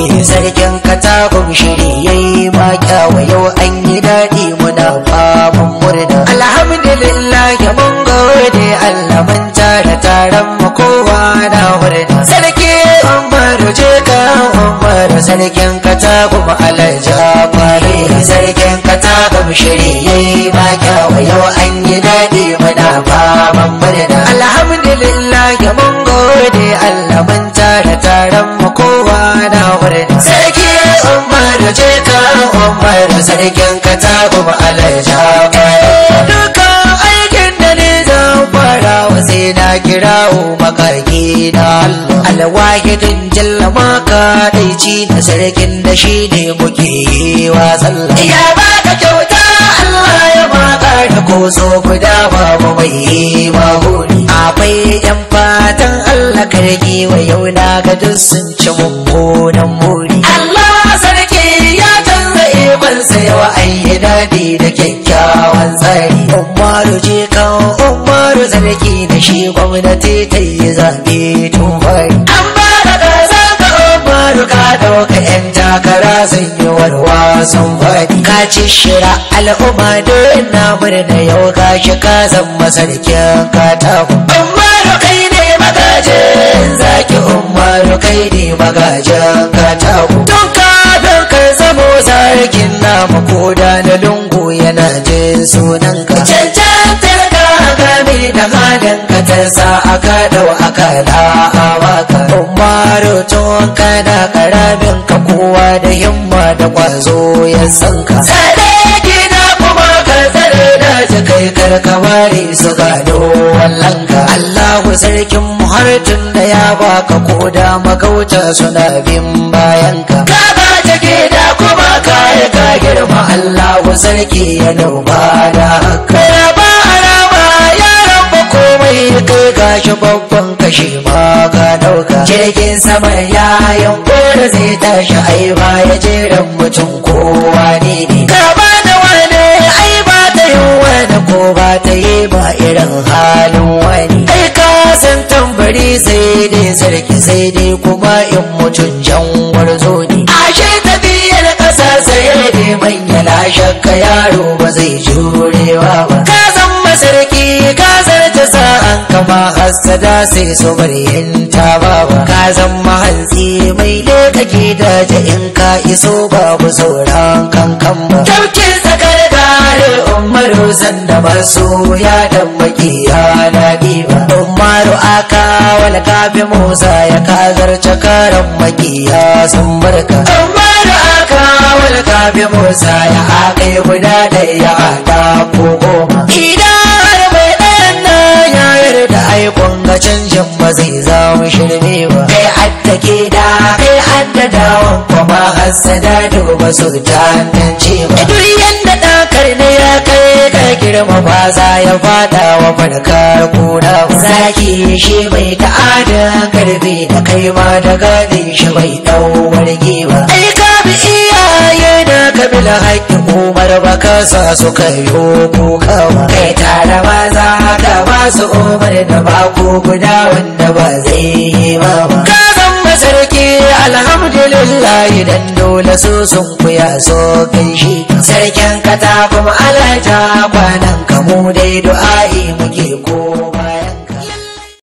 sarkin katagun shiri yayi ma kyawa yau an yi daɗi muna faman murna alhamdulillah ya mun gode Allah mun tara taron mu kowa na murna sarki umaru je ka umaru sarkin katagun alaja fare sarkin katagun shiri yayi ma kyawa yau an yi daɗi muna faman murna alhamdulillah ya mun gode Allah mun tara taron mu kowa na murna sarki umaru je ka umaru sarkin katagun alaja fare duka aikin da ne zan fara wa sai na kirawo makaki na Allah alwahidin jalla maka daici na sarkin da shi ne muke yi wa sallah ya baka kyauta Allah ya baka da koso guda babu mai yi ma huri akwai yan fatan Allah karki wa yau na ga duk sun ci mummunan muri Allah sarki ya canza ikonsa yawa an yi daɗi da kyakkyawan tsari umaru je kan umaru sarki da shi gwamnati ta yi zaɓe tun fari an ba da ƙasa ka umaru ka ɗauka yan takara sun yi warwa sun faɗi ka ci shira al'umma don na murna yau ka shi ka zama sarkin katako umaru kai ne magajin zaki umaru kai ne magajin katako tun kafin ka zamo sarkin namu koda na lungu yana jin sunan ka cancantar ka game da halin ka ta sa aka dau aka da awaka umaru tun kana karamin ka kowa da himma da kwazo ya san ka tsare gida kuma ka tsare da kai karkamari su gado wallan ka Allahu sarkin muhartin da ya baka koda magauta suna bin bayan ka ka ba ta gida kuma ka yi ka girma Allahu sarki ya noma da haka ba arama yaran ba komai kai gashi babban kashi ma ka dauka jirgin sama ya yanko da zai tashi ai ba ya jeran mutum kowa ne ne ka ba da wani ai ba ta yi wani ko ba ta yi ba irin halin wani ai ka san tambari sai dai sarki sai dai kuma in mutum jan warzo ne ashe tafiyar ƙasa sai dai manya lashakka yaro ba zai jurewa ba ka san masarki ka zarta sa'an kama hassada sai su bari yin ba ka zan mahantsi mai lokaki daji in ka iso babu sauran kankan ba taukin tsakar gare umaru sanda masu ya dan makiya na diba umaru aka wal gabi musa ya kazar cakaran makiya sun barka umaru aka wal gabi musa ya aka guda da ya hada ko goma idan har mai ɗayan na ya yarda aikon ga canjin ba zai zama shirme ba kai adda ke da kai adda dawon kuma hassada duba su tantance ba duk yanda ɗakar ne ya kai ka girma ba za ya fada wa farkar kuna ba zaki shi bai ta'ada karfi da kai ma da gadin shi bai dau warge ba ai ka bi iyaye da kabila haƙƙin umar ba ka sa su kayo kuka ba kai tare ba za ka ba su umar da ba ko guda wanda ba zai yi ba ba ka zan masarki alhamdulillah idan dole su sun kuya so kai shi sarkin kata kuma alaja kwanan kamu dai du'a'i muke ko